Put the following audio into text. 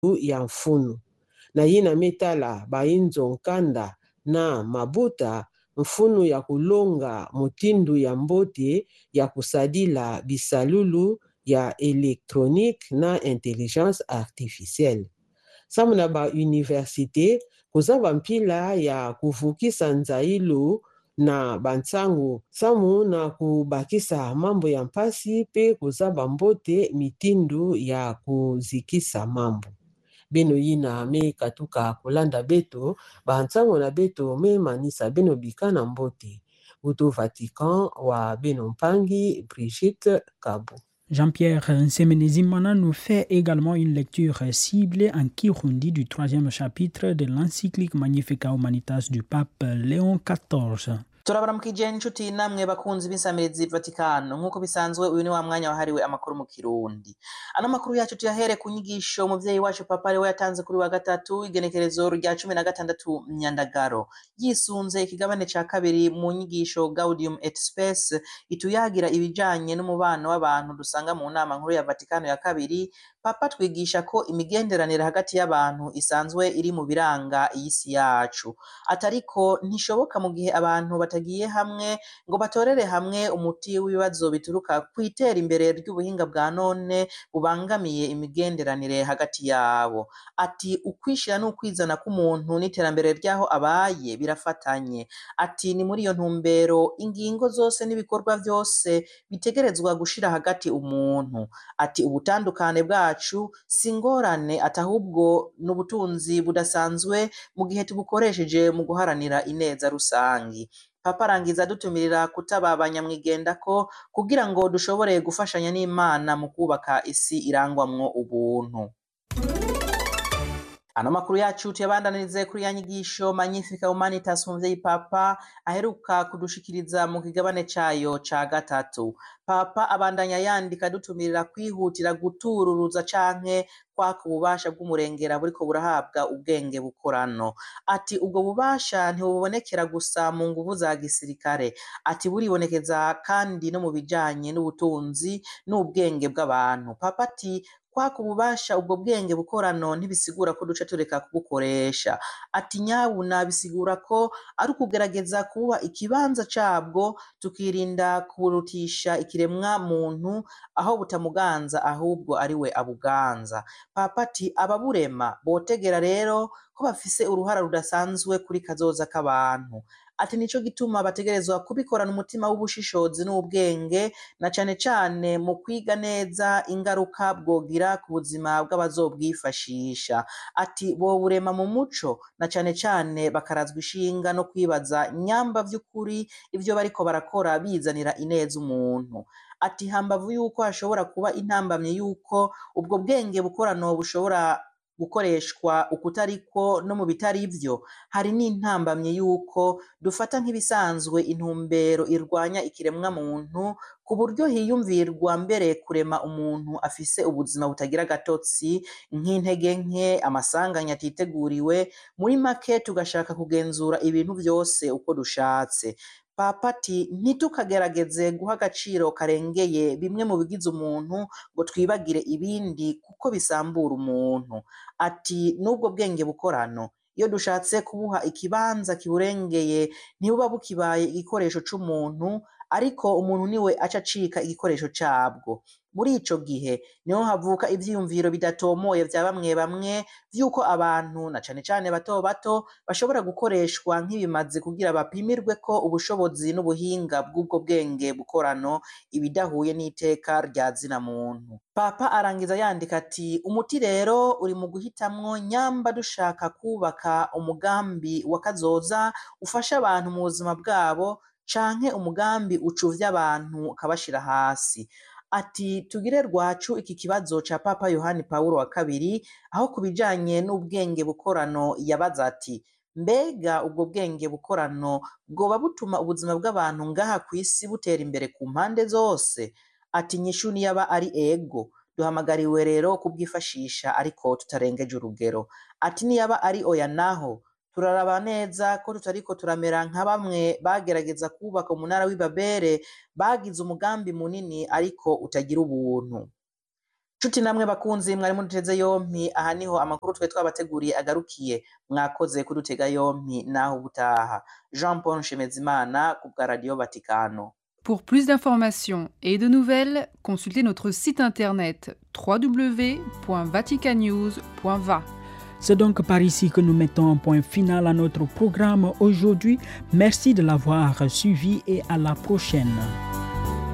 ya mfunu na ye na mitala bayinzo nkanda na mabuta mfunu ya kulonga motindu ya mbote ya kusadila bisalulu ya elektronique na intelligence artificielle samu na bauniversité kuza bampila ya kuvukisa nzailu na bantsango samu na kubakisa mambo ya mpasi mpe kuza bambote mitindu ya kuzikisa mambo beno yina me katuka kolanda beto bantsango na beto memanisa beno bika na mbote uto vatican wa beno mpangi brigitte kabo Jean-Pierre Nsemenezimana nous fait également une lecture ciblée en Kirundi du troisième chapitre de l'encyclique Magnifica Humanitas du pape Léon XIV. turabaramukije inshuti namwe bakunzi b'insamirizi vatikano nk'uko bisanzwe uyu ni wa mwanya wahariwe amakuru mu kirundi ano makuru yacu tuyahere ku nyigisho umuvyeyi wacu papa ariwe yatanze kuri wa gatatu igenekerezo rya cumi na gatandatu myandagaro yisunze ikigabane ca kabiri mu nyigisho gaudium et spes ituyagira ibijanye n'umubano w'abantu dusanga mu nama nkuru ya vatikano ya kabiri papa twigisha ko imigenderanire hagati y'abantu isanzwe iri mu biranga iyi si yacu atariko ntishoboka mu gihe abantu batagiye hamwe ngo batorere hamwe umuti w'ibibazo bituruka ku itera imbere ry'ubuhinga bwa none bubangamiye imigenderanire hagati yabo ati ukwishira n'ukwizana k'umuntu n'iterambere ry'aho abaye birafatanye ati ni muri iyo ntumbero ingingo zose n'ibikorwa byose bitegerezwa gushira hagati umuntu ati ubutandukane bwacu si ingorane ati ahubwo ni ubutunzi budasanzwe mu gihe tubukoresheje mu guharanira ineza rusangi papa arangiza adutumirira kutaba abanyamwigendako kugira ngo dushobore gufashanya n'imana mu kubaka isi irangwamwo ubuntu ano makuru yacu tuyabandanirize kuri ya nyigisho magnifica humanitas umuvyeyi papa aheruka kudushikiriza mu kigabane cayo ca gatatu papa abandanya yandika adutumirira kwihutira gutururuza canke kwaka ububasha bw'umurengera buriko burahabwa ubwenge bukorano ati ubwo bubasha ntibubonekera gusa mu nguvu za gisirikare ati buribonekeza kandi no mu bijanye n'ubutunzi n'ubwenge bw'abantu papa ati kwaka ububasha ubwo bwenge bukorano ntibisigura ko duca tureka kubukoresha ati nyabuna bisigura ko ari ukugerageza kuba ikibanza cabwo tukirinda kuburutisha ikiremwa muntu aho butamuganza ahubwo ari we abuganza papa ati ababurema botegera rero ko bafise uruhara rudasanzwe kuri kazoza k'abantu ati nico gituma bategerezwa kubikorana umutima w'ubushishozi n'ubwenge na cane cane mu kwiga neza ingaruka bwogira ku buzima bw'abazobwifashisha ati boburema mu muco na cane cane bakarazwa ishinga no kwibaza nyamba vy'ukuri ivyo bariko barakora bizanira ineza umuntu ati hambavu yuko hashobora kuba intambamye yuko ubwo bwenge bukorano bushobora gukoreshwa ukutariko no mu bitari vyo hari n'intambamye yuko dufata nk'ibisanzwe intumbero irwanya ikiremwa muntu ku buryo hiyumvirwa mbere kurema umuntu afise ubuzima butagira agatotsi nk'intege nke amasanganya atiteguriwe muri make tugashaka kugenzura ibintu vyose uko dushatse papa ati ntitukagerageze guha agaciro karengeye bimwe mu bigize umuntu ngo twibagire ibindi kuko bisambura umuntu ati n'ubwo bwenge bukorano iyo dushatse kubuha ikibanza kiburengeye ntibuba bukibaye igikoresho c'umuntu ariko umuntu niwe aca acika igikoresho cabwo muri ico gihe niho havuka ivyiyumviro bidatomoye vya bamwe bamwe vy'uko abantu na cane cane bato bato bashobora gukoreshwa nk'ibimazi kugira bapimirwe ko ubushobozi n'ubuhinga bw'ubwo bwenge bukorano ibidahuye n'iteka rya zina muntu papa arangiza yandika ati umuti rero uri mu guhitamwo nyamba dushaka kubaka umugambi wa kazoza ufasha abantu mu buzima bwabo canke umugambi ucuvya abantu ukabashira hasi ati tugire rwacu iki kibazo ca papa yohani pawulo wa kabiri aho ku bijanye n'ubwenge bukorano yabaza ati mbega ubwo bwenge bukorano bwoba butuma ubuzima bw'abantu ngaha ku isi butera imbere ku mpande zose ati nyishu niyaba ari ego duhamagariwe rero kubwifashisha ariko tutarengeje urugero ati niyaba ari oya naho turaraba neza ko tutariko turamera nka bamwe bagerageza kubaka umunara w'ibabere bagize umugambi munini ariko utagira ubuntu nshuti namwe bakunzi mwari muduteze yompi aha niho amakuru twe twabateguriye agarukiye mwakoze kudutega yompi naho ubutaha jean paul nshemezimana ku bwa radiyo vatikano Pour plus d'informations et de nouvelles, consultez notre site internet www.vaticanews.va. C'est donc par ici que nous mettons un point final à notre programme aujourd'hui. Merci de l'avoir suivi et à la prochaine.